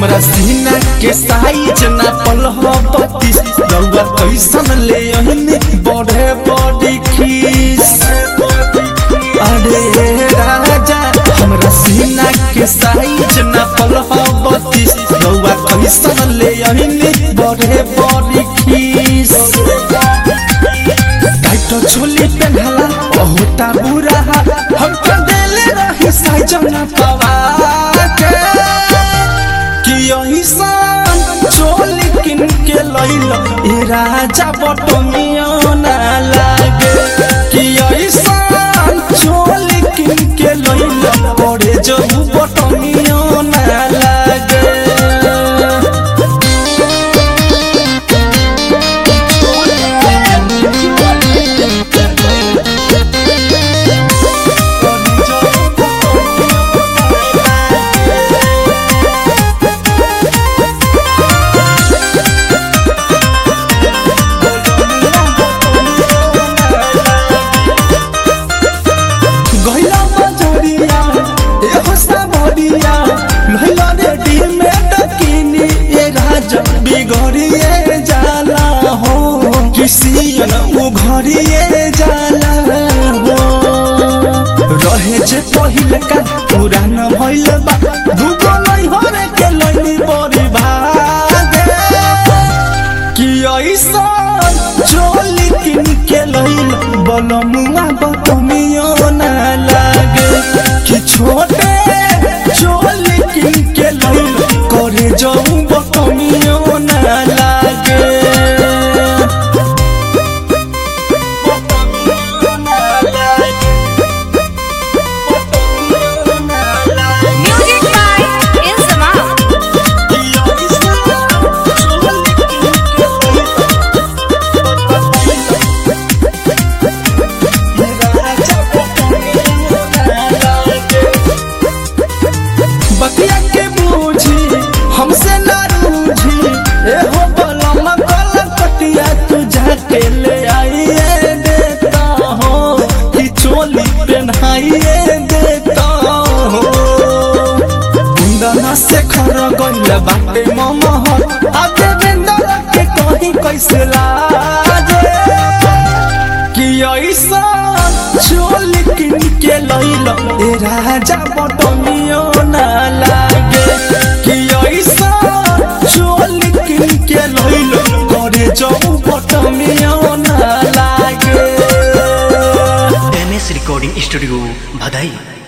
हमरा सीना के साइज ना पल हो बत्तीस रउआ कैसन ले अहिनी बढ़े बड़ी खीस अरे राजा हमरा सीना के साइज ना पल हो बत्तीस रउआ कैसन ले अहिनी बढ़े बड़ी खीस टाइट छोली पेन्हला बहुता बुरा हम तो देले रही साइज ना पवा के कि यही सान चोली किन के लैल ए राजा बटमिया ना लागे कि यही सान चोली किन के लैल पड़े जो बटमिया ना लागे गहिला बजरिया एहो सावरिया लहिला रे डीमेट किनी ए राजा बिगड़िए जाला हो किसियन उ घरिए जाला हो रहे जे पहिले का पुरान भइल बा दुगो नै हरे के लइनी बड़ी भागे कि ऐसा चोली किन के लइल बनमुआ बतमियो ना लागे कि छोटे चोली किन के लइल करे जाऊं बतमियो ना लागे बतमियो ना लागे बतमियो ना लागे Music by Insamam. कि ऐसा चोली किन के लइल बतिया के बूझी हमसे ना रूझी ए हो बलम कल कटिया तू जाके ले आइए देता हो कि चोली पहनाइए देता हो कुंदना से खर गइल बाटे ममहर आ देवेंद्र के कहीं कैसे लाजे कि ऐसा चोल किन के लैल ए राजा बटमियो ना लागे कि ऐसा चोल किन के लैल करे जाऊ बटमियो ना लागे एम एस रिकॉर्डिंग स्टूडियो भदई